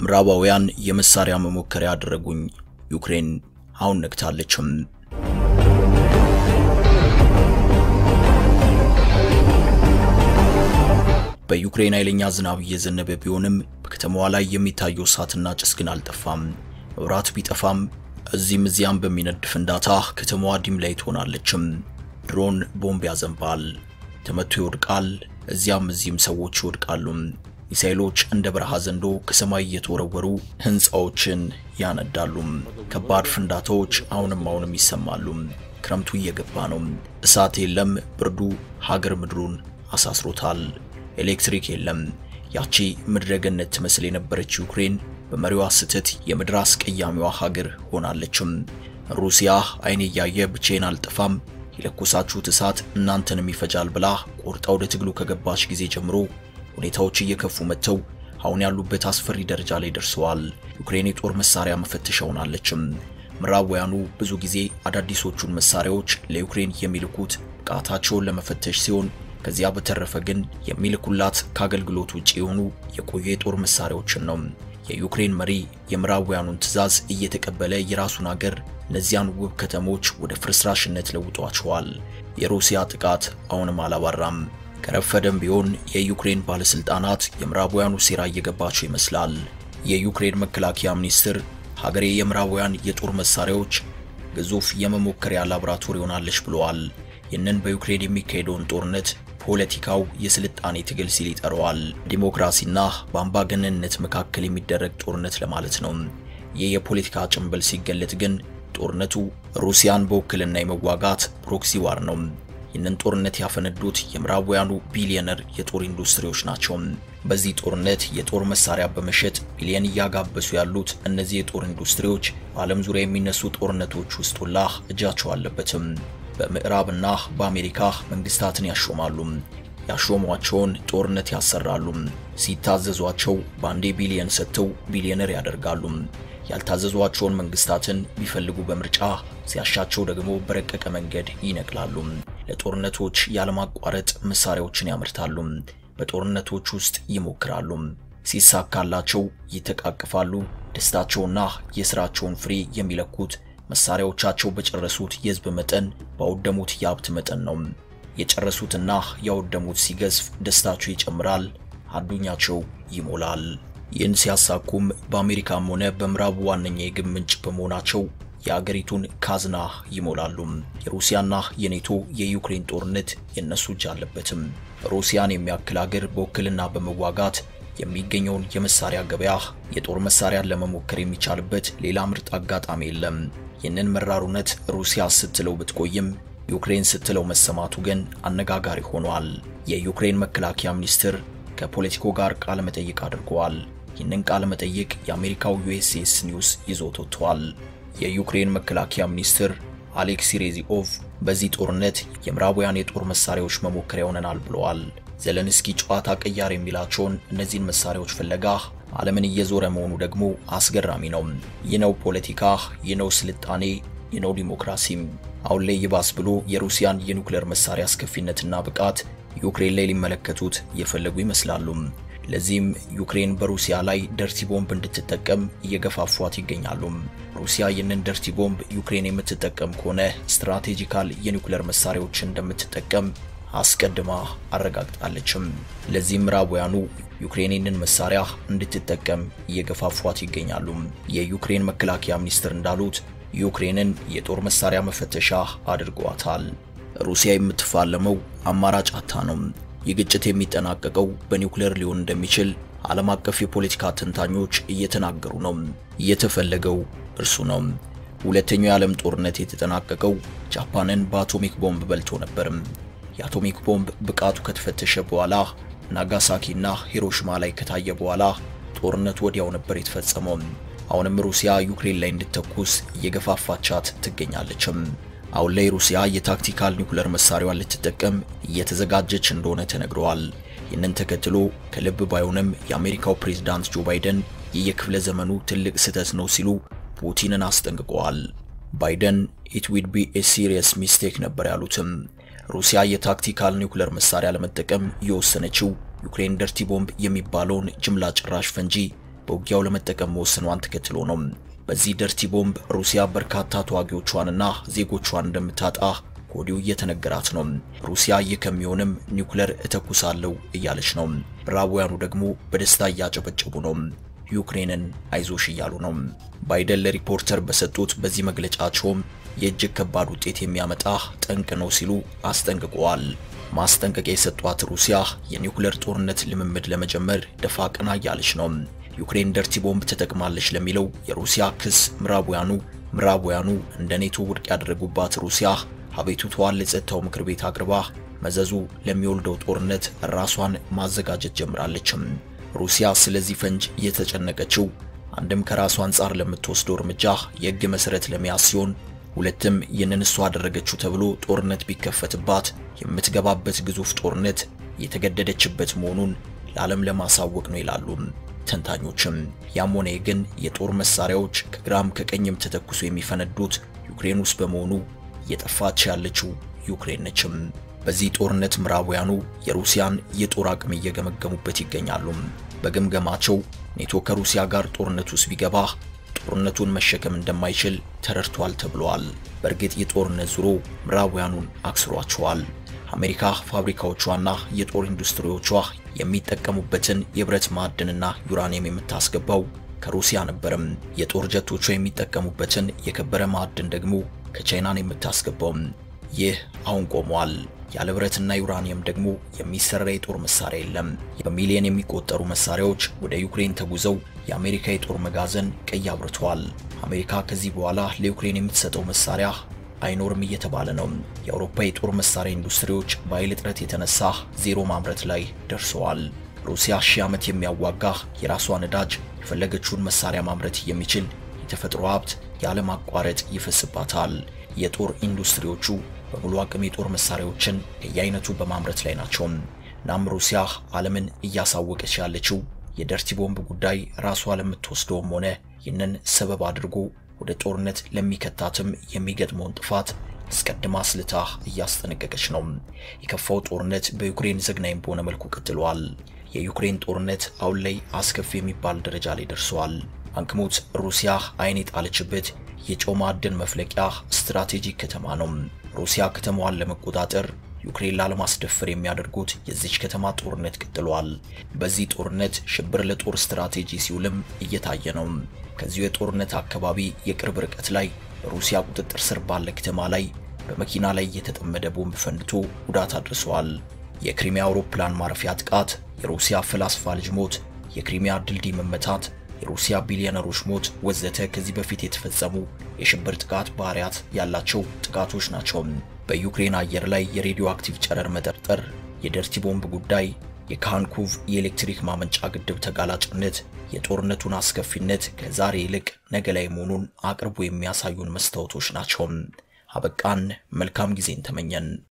ምዕራባውያን የመሳሪያ መሞከሪያ ያደረጉኝ። ዩክሬን አሁን ነግታለችም። በዩክሬን ኃይለኛ ዝናብ እየዘነበ ቢሆንም በከተማዋ ላይ የሚታየው እሳትና ጭስ ግን አልጠፋም። መብራት ቢጠፋም እዚህም እዚያም በሚነድ ፍንዳታ ከተማዋ ዲም ላይ ትሆናለችም። ድሮን ቦምብ ያዘንባል፣ ተመቶ ይወድቃል። እዚያም እዚህም ሰዎች ይወድቃሉ። ሚሳኤሎች እንደ በረሃ ዘንዶ ከሰማይ እየተወረወሩ ሕንፃዎችን ያነዳሉ። ከባድ ፍንዳታዎች አሁንም አሁንም ይሰማሉ። ክረምቱ እየገባ ነው። እሳት የለም። ብርዱ ሀገር ምድሩን አሳስሮታል። ኤሌክትሪክ የለም። ያቺ ምድረ ገነት ትመስል የነበረች ዩክሬን በመሪዋ ስህተት የምድር አስቀያሚዋ ሀገር ሆናለችም። ሩሲያ አይኔ እያየ ብቻዬን አልጠፋም፣ የለኮሳችሁት እሳት እናንተንም ይፈጃል ብላ ቆርጣ ወደ ትግሉ ከገባች ጊዜ ጀምሮ ሁኔታዎች እየከፉ መጥተው አሁን ያሉበት አስፈሪ ደረጃ ላይ ደርሰዋል። ዩክሬን የጦር መሳሪያ መፈተሻ ሆናለችም። ምዕራባውያኑ ብዙ ጊዜ አዳዲሶቹን መሳሪያዎች ለዩክሬን የሚልኩት ብቃታቸውን ለመፈተሽ ሲሆን ከዚያ በተረፈ ግን የሚልኩላት ከአገልግሎት ውጪ የሆኑ የቆዩ የጦር መሳሪያዎችን ነው። የዩክሬን መሪ የምዕራባውያኑን ትዕዛዝ እየተቀበለ የራሱን አገር እነዚያን ውብ ከተሞች ወደ ፍርስራሽነት ለውጧቸዋል። የሩሲያ ጥቃት አሁንም አላባራም። ከረፈደም ቢሆን የዩክሬን ባለስልጣናት የምዕራባውያኑ ሴራ እየገባቸው ይመስላል። የዩክሬን መከላከያ ሚኒስትር ሀገሬ የምዕራባውያን የጦር መሳሪያዎች ግዙፍ የመሞከሪያ ላቦራቶሪ ሆናለች ብለዋል። ይህንን በዩክሬን የሚካሄደውን ጦርነት ፖለቲካው የስልጣኔ ትግል ሲል ይጠራዋል። ዲሞክራሲና በአምባገነንነት መካከል የሚደረግ ጦርነት ለማለት ነው። ይህ የፖለቲካ ጭንብል ሲገለጥ ግን ጦርነቱ ሩሲያን በውክልና የመዋጋት ፕሮክሲ ዋር ነው። ይህንን ጦርነት ያፈነዱት የምዕራባውያኑ ቢሊዮነር የጦር ኢንዱስትሪዎች ናቸው። በዚህ ጦርነት የጦር መሳሪያ በመሸጥ ቢሊዮን እያጋበሱ ያሉት እነዚህ የጦር ኢንዱስትሪዎች በዓለም ዙሪያ የሚነሱ ጦርነቶች ውስጥ ሁላ እጃቸው አለበትም። በምዕራብና በአሜሪካ መንግስታትን ያሾማሉ። ያሾሟቸውን ጦርነት ያሰራሉ። ሲታዘዟቸው በአንዴ ቢሊየን ሰጥተው ቢሊዮነር ያደርጋሉ። ያልታዘዟቸውን መንግስታትን ቢፈልጉ በምርጫ ሲያሻቸው ደግሞ በረቀቀ መንገድ ይነቅላሉ። ለጦርነቶች ያለማቋረጥ መሳሪያዎችን ያመርታሉ። በጦርነቶች ውስጥ ይሞክራሉ። ሲሳካላቸው ይተቃቅፋሉ። ደስታቸውና የስራቸውን ፍሬ የሚለኩት መሳሪያዎቻቸው በጨረሱት የህዝብ መጠን ባወደሙት የሀብት መጠን ነው። የጨረሱትና ያወደሙት ሲገዝፍ ደስታቸው ይጨምራል፣ አዱኛቸው ይሞላል። ይህን ሲያሳኩም በአሜሪካም ሆነ በምዕራቡ ዋነኛ የግብ ምንጭ በመሆናቸው የአገሪቱን ካዝና ይሞላሉ። የሩሲያና የኔቶ የዩክሬን ጦርነት የነሱ እጅ አለበትም። ሩሲያን የሚያክል አገር በውክልና በመዋጋት የሚገኘውን የመሳሪያ ገበያ የጦር መሳሪያን ለመሞከር የሚቻልበት ሌላ ምርጥ አጋጣሚ የለም። ይህንን መራሩነት ሩሲያ ስትለው ብትቆይም ዩክሬን ስትለው መሰማቱ ግን አነጋጋሪ ሆኗል። የዩክሬን መከላከያ ሚኒስትር ከፖለቲኮ ጋር ቃለ መጠይቅ አድርገዋል። ይህንን ቃለ መጠይቅ የአሜሪካው ዩኤስኤስ ኒውስ ይዞት ወጥቷል። የዩክሬን መከላከያ ሚኒስትር አሌክሲ ሬዚኦቭ በዚህ ጦርነት የምዕራባውያን የጦር መሳሪያዎች መሞከሪያ ሆነናል ብለዋል። ዘለንስኪ ጨዋታ ቀያር የሚላቸውን እነዚህን መሳሪያዎች ፍለጋ ዓለምን እየዞረ መሆኑ ደግሞ አስገራሚ ነው። ይህ ነው ፖለቲካ፣ ይህ ነው ስልጣኔ፣ ይህ ነው ዲሞክራሲም። አሁን ላይ ይባስ ብሎ የሩሲያን የኒውክሌር መሳሪያ አስከፊነትና ብቃት ዩክሬን ላይ ሊመለከቱት እየፈለጉ ይመስላሉ። ለዚህም ዩክሬን በሩሲያ ላይ ደርቲ ቦምብ እንድትጠቀም እየገፋፏት ይገኛሉ። ሩሲያ ይህንን ደርቲ ቦምብ ዩክሬን የምትጠቀም ከሆነ ስትራቴጂካል የኒውክሌር መሳሪያዎችን እንደምትጠቀም አስቀድማ አረጋግጣለችም። ለዚህም ምዕራባውያኑ ዩክሬንን መሳሪያ እንድትጠቀም እየገፋፏት ይገኛሉ። የዩክሬን መከላከያ ሚኒስትር እንዳሉት ዩክሬንን የጦር መሳሪያ መፈተሻ አድርገዋታል። ሩሲያ የምትፋለመው አማራጭ አታ ነው። ይህ ግጭት የሚጠናቀቀው በኒውክሌር ሊሆን እንደሚችል ዓለም አቀፍ የፖለቲካ ተንታኞች እየተናገሩ ነው። እየተፈለገው እርሱ ነው። ሁለተኛው የዓለም ጦርነት የተጠናቀቀው ጃፓንን በአቶሚክ ቦምብ በልቶ ነበርም። የአቶሚክ ቦምብ ብቃቱ ከተፈተሸ በኋላ ናጋሳኪና ሂሮሽማ ላይ ከታየ በኋላ ጦርነቱ ወዲያው ነበር የተፈጸመው። አሁንም ሩሲያ ዩክሬን ላይ እንድትተኩስ እየገፋፋቻት ትገኛለችም። አሁን ላይ ሩሲያ የታክቲካል ኒውክሌር መሳሪያዋን ልትጠቀም እየተዘጋጀች እንደሆነ ተነግረዋል። ይህንን ተከትሎ ከልብ ባይሆንም የአሜሪካው ፕሬዝዳንት ጆ ባይደን ይህ የክፍለ ዘመኑ ትልቅ ስህተት ነው ሲሉ ፑቲንን አስጠንቅቀዋል። ባይደን ኢት ዊድ ቢ ኤ ሲሪየስ ሚስቴክ ነበር ያሉትም። ሩሲያ የታክቲካል ኒውክሌር መሳሪያ ለመጠቀም የወሰነችው ዩክሬን ደርቲ ቦምብ የሚባለውን ጅምላ ጭራሽ ፈንጂ በውጊያው ለመጠቀም መወሰኗን ተከትሎ ነው። በዚህ ደርቲ ቦምብ ሩሲያ በርካታ ተዋጊዎቿንና ዜጎቿን እንደምታጣ ከወዲሁ እየተነገራት ነው። ሩሲያ ይህ ከሚሆንም ኒውክለር እተኩሳለሁ እያለች ነው። ምዕራባውያኑ ደግሞ በደስታ እያጨበጨቡ ነው። ዩክሬንን አይዞሽ እያሉ ነው። ባይደን ለሪፖርተር በሰጡት በዚህ መግለጫቸውም የእጅግ ከባድ ውጤት የሚያመጣ ጠንቅ ነው ሲሉ አስጠንቅቀዋል። ማስጠንቀቂያ የሰጧት ሩሲያ የኒውክለር ጦርነት ልምምድ ለመጀመር ደፋ ቀና እያለች ነው። ዩክሬን ደርቲ ቦምብ ተጠቅማለች ለሚለው የሩሲያ ክስ ምዕራባውያኑ ምዕራባውያኑ እንደ ኔቶ ውድቅ ያደረጉባት ሩሲያ አቤቱታዋን ለጸጥታው ምክር ቤት አቅርባ መዘዙ ለሚወልደው ጦርነት ራሷን ማዘጋጀት ጀምራለችም። ሩሲያ ስለዚህ ፈንጅ እየተጨነቀችው አንድም ከራሷ አንጻር ለምትወስደው እርምጃ የሕግ መሰረት ለመያዝ ሲሆን ሁለትም ይህንን እሷ አደረገችው ተብሎ ጦርነት ቢከፈትባት የምትገባበት ግዙፍ ጦርነት የተገደደችበት መሆኑን ለዓለም ለማሳወቅ ነው ይላሉ ተንታኞችም። ያም ሆነ ግን የጦር መሳሪያዎች ከግራም ከቀኝም ተተኩሶ የሚፈነዱት ዩክሬን ውስጥ በመሆኑ እየጠፋች ያለችው ዩክሬን ነችም። በዚህ ጦርነት ምዕራባውያኑ የሩሲያን የጦር አቅም እየገመገሙበት ይገኛሉ። በግምገማቸው ኔቶ ከሩሲያ ጋር ጦርነት ውስጥ ቢገባ ጦርነቱን መሸከም እንደማይችል ተረድቷል ተብሏል። በእርግጥ የጦርነት ዙሮ ምዕራባውያኑን አክስሯቸዋል። አሜሪካ ፋብሪካዎቿና የጦር ኢንዱስትሪዎቿ የሚጠቀሙበትን የብረት ማዕድንና ዩራኒየም የምታስገባው ከሩሲያ ነበርም። የጦር ጀቶቿ የሚጠቀሙበትን የከበረ ማዕድን ደግሞ ከቻይናን የምታስገባው። ይህ አሁን ቆሟል። ያለ ብረትና ዩራኒየም ደግሞ የሚሰራ የጦር መሳሪያ የለም። በሚሊዮን የሚቆጠሩ መሳሪያዎች ወደ ዩክሬን ተጉዘው የአሜሪካ የጦር መጋዘን ቀይ አብርተዋል። አሜሪካ ከዚህ በኋላ ለዩክሬን የምትሰጠው መሳሪያ አይኖርም እየተባለ ነው። የአውሮፓ የጦር መሳሪያ ኢንዱስትሪዎች በኃይል እጥረት የተነሳ ዜሮ ማምረት ላይ ደርሰዋል። ሩሲያ ሺህ ዓመት የሚያዋጋ የራሷ ነዳጅ የፈለገችውን መሳሪያ ማምረት የሚችል የተፈጥሮ ሀብት ያለማቋረጥ ይፈስባታል። የጦር ኢንዱስትሪዎቹ በሙሉ አቅም የጦር መሳሪያዎችን ከየአይነቱ በማምረት ላይ ናቸው። እናም ሩሲያ ዓለምን እያሳወቀች ያለችው የደርቲ ቦምብ ጉዳይ ራሷ ለምትወስደውም ሆነ ይህንን ሰበብ አድርጎ ወደ ጦርነት ለሚከታትም የሚገጥመውን ጥፋት አስቀድማ ስልታ እያስጠነቀቀች ነው። የከፋው ጦርነት በዩክሬን ዘግናኝ በሆነ መልኩ ቀጥሏል። የዩክሬን ጦርነት አሁን ላይ አስከፊ የሚባል ደረጃ ላይ ደርሷል። ባንክሙት ሩሲያ አይን የጣለችበት የጨው ማዕድን መፍለቂያ ስትራቴጂክ ከተማ ነው። ሩሲያ ከተማዋን ለመቆጣጠር ዩክሬን ላለማስደፈር የሚያደርጉት የዚች ከተማ ጦርነት ቀጥሏል። በዚህ ጦርነት ሽብር ለጦር ስትራቴጂ ሲውልም እየታየ ነው። ከዚሁ የጦርነት አካባቢ የቅርብ ርቀት ላይ በሩሲያ ቁጥጥር ስር ባለ ከተማ ላይ በመኪና ላይ የተጠመደ ቦምብ ፈንድቶ ጉዳት አድርሰዋል። የክሪሚያ አውሮፕላን ማረፊያ ጥቃት፣ የሩሲያ ፈላስፋ ልጅ ሞት፣ የክሪሚያ ድልድይ መመታት የሩሲያ ቢሊዮነሮች ሞት ወዘተ ከዚህ በፊት የተፈጸሙ የሽብር ጥቃት ባህሪያት ያላቸው ጥቃቶች ናቸው። በዩክሬን አየር ላይ የሬዲዮ አክቲቭ ጨረር መጠርጠር፣ የደርቲ ቦምብ ጉዳይ፣ የካንኩቭ የኤሌክትሪክ ማመንጫ ግድብ ተጋላጭነት የጦርነቱን አስከፊነት ከዛሬ ይልቅ ነገ ላይ መሆኑን አቅርቦ የሚያሳዩን መስታወቶች ናቸው። አበቃን። መልካም ጊዜን ተመኘን።